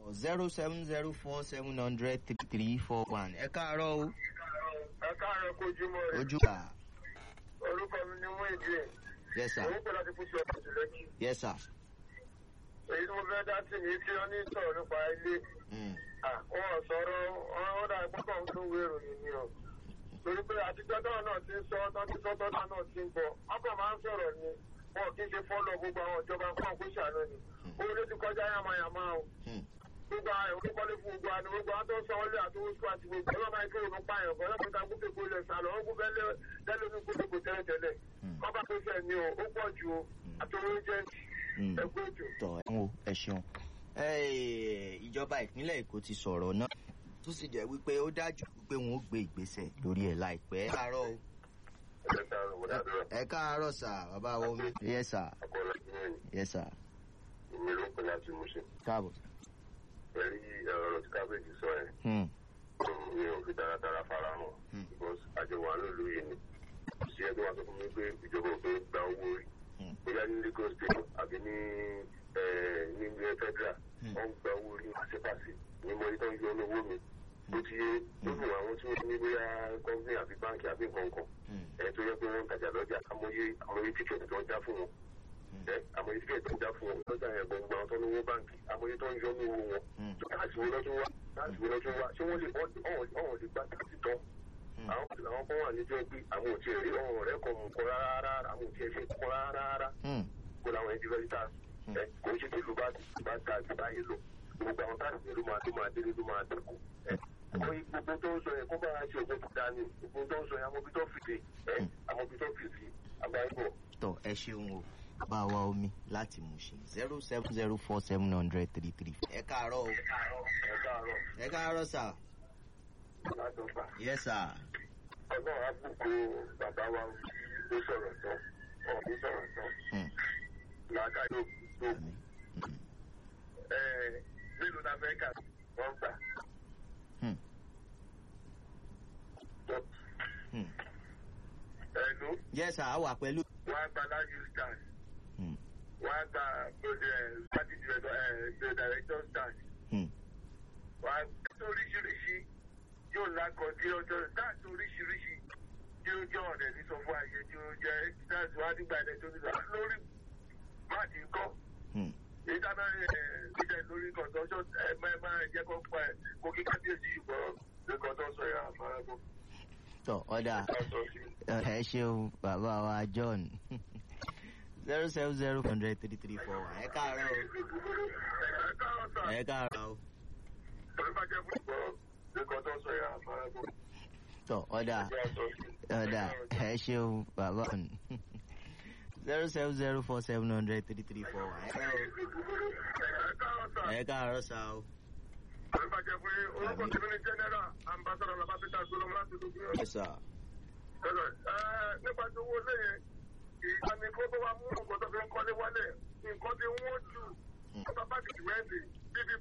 zero seven zero four seven hundred three three four one ẹ káàárọ̀ o ẹ káàárọ̀ kojúmọ́ rẹ̀ ojú wa orúkọ mi ni wọ́n èdè yes sir òun pẹ̀lú àti fúnṣọ ọ̀tún lẹ́kì yes sir èyí tí mo fẹ́ dá sí ní tí wọ́n ní sọ̀rọ̀ nípa ilé mm. wọn sọ̀rọ̀ wọn dà pọ́pọ́ ń tún wérò yìí ni o torí pé àtijọ́ náà náà ti ń sọ tán ti sọ tọ́ta náà ti ń bọ̀ ọkọ̀ máa ń sọ̀rọ̀ ni wọn kì í ṣe fọ́lọ̀ gbogbo àwọn ìjọba fún àkóṣe àná ni owó ló ti kọjá yàmáyàmá o Mm. gbogbo àwọn olùkọ́lé fún gbogbo àná gbogbo àwọn tó ń sanwó lé àti owó sùkúl àti gbogbo ọlọ́mọ ayé kéwòn ń pààyàn bọ́ lọ́kùnrin kan gúnfẹ̀ gbólẹ̀ sálọ ó gúnfẹ̀ lẹ́nu ní gbogbo tẹ́lẹ̀tẹ́lẹ̀ Mm. kọ́ba tó fẹ́ ni o ó pọ̀ ju o àti owó jẹ́ Mm. ẹgbẹ́ òjò. tọ ẹ wo ẹ ṣeun Eh, ìjọba ìpínlẹ̀ èkó ti sọ̀rọ̀ náà tó sì jẹ́ wípé ó dájú wípé wọn ó gbé ìgbésẹ̀ lórí ẹ̀ láìpẹ́. ẹ káàárọ̀ o ẹ káàárọ̀ wọ́n dáadọ́ ẹ káàárọ̀ sà bàbá wa omi. yes sir àkọọ́lá ìgbìmọ̀ yes sir mi ló ń pè láti mú ṣe. káàbọ̀. pẹ̀lú ọ̀rọ̀ tí kábíyèsí sọ ẹ̀ Hmm. mi ò fi taratara fara hàn Hmm. because àjọwà nílùú yìí ni kò sí ẹgbẹ́ wa sọ fún mi pé ìjọba ò fẹ́ gba owó rí Hmm. bóyá ní lagos state àbí ní eh, ní ilé federal Hmm. wọ́n ń gba owó rí pàṣípàṣí ní mo ní tó ń yọ owó mi bó ti yé lókun àwọn tí wọ́n ní bóyá company àbí báńkì àbí nǹkan kan Hmm. ẹ̀ tó yẹ pé wọ́n ń tajà lọ́jà amóye amóye tíkẹ̀tì tó ń já fún wọn ẹ amóye tíkẹ̀tì tó ń já fún wọn lọ́jà yẹn gbọ̀ngbọ̀n àwọn tó ń lówó báńkì amóye tó ń yọ ní owó wọn Hmm. láti wo lọ́tún wá láti wo lọ́tún wá ṣé wọ́n lè ọ̀hún lè gbá táàtì tán Hmm. àwọn àwọn kan wà níjọ́ pé àwọn ò tiẹ̀ rí ọ̀hún rẹ̀ kọ̀ mú kọ́ rárá àwọn ò tiẹ̀ ṣe kọ́ rárá Hmm. kó làwọn ẹni fẹ́ ta ẹ kò ń ṣe tí ìlú bá bá ta àti báyìí lò gbogbo àwọn táàtì ló máa tó máa délé ló máa dẹ́kun ẹ kó gbogbo tó ń sọ yẹn kó bá a ṣe òkú tó dání gbogbo tó ń sọ yẹn amóbi tó fìdí ẹ amóbi tó fìdí àbáyọ̀ tọ ẹ ṣeun o bàbá wa omi láti Mushin zero seven zero four seven hundred three three. ẹ káàárọ̀ o ẹ káàárọ̀ ẹ káàárọ̀ sà látọ̀gbà. yes sir. ọlọ́run á bùkún bàbá wa ló sọ̀rọ̀ tán ọ̀hún sọ̀rọ̀ tán Hmm. làákàyè tó Àmín. Hmm. ẹ mélòó la fẹ́ kà wọ́n gbà. Hmm. tó Hmm. ẹnu yes sir a wà pẹ̀lú. wọ́n á gba láyé stand Hmm. wọ́n á gba party director director stand Hmm. wọ́n á gbé oríṣiríṣi yóò lákọ̀ tí ọjọ́ táàtì oríṣiríṣi tí ó jẹ́ ọ̀rẹ́ ní sọ fún ayé tí ó jẹ́ táàtì wá nígbà ẹ̀dẹ̀ tó ní lọ lórí máàdì ńkọ́. Hmm. ìdáná ìdẹ lórí kọ̀ǹtọ́ṣọ́ ẹ máa máa jẹ́ kó pa ẹ̀ kó kí kábíyèsí ṣùgbọ́n lórí kọ̀ǹtọ́ṣọ́ yà máa bọ̀. tọ ọ̀dà ẹ ṣeun bàbá wa John zero seven zero hundred three three four one ẹ káàárọ̀ o ẹ káàárọ̀ sà ẹ káàárọ̀ o torí bá jẹ́ fún ìgbọ́ lórí kọ̀ǹtọ́ṣọ́ yà máa bọ̀. tọ ọ̀dà ọ̀dà ẹ ṣeun bàbá zero seven zero four seven hundred three three four one ẹ káàárọ̀ o ẹ káàárọ̀ sà ẹ káàárọ̀ sá o torí bá jẹ́ fún orúkọ tí mi ní general ambassador labapita solomon láti dùgbò. ẹ sà nípa tí owó lẹ́yìn ìgbani kó tó wá mú nǹkan tó fi ń kọ́lé wálẹ̀ nǹkan tí wọ́n jù ọba bá ti wẹ́ẹ̀dì bíbí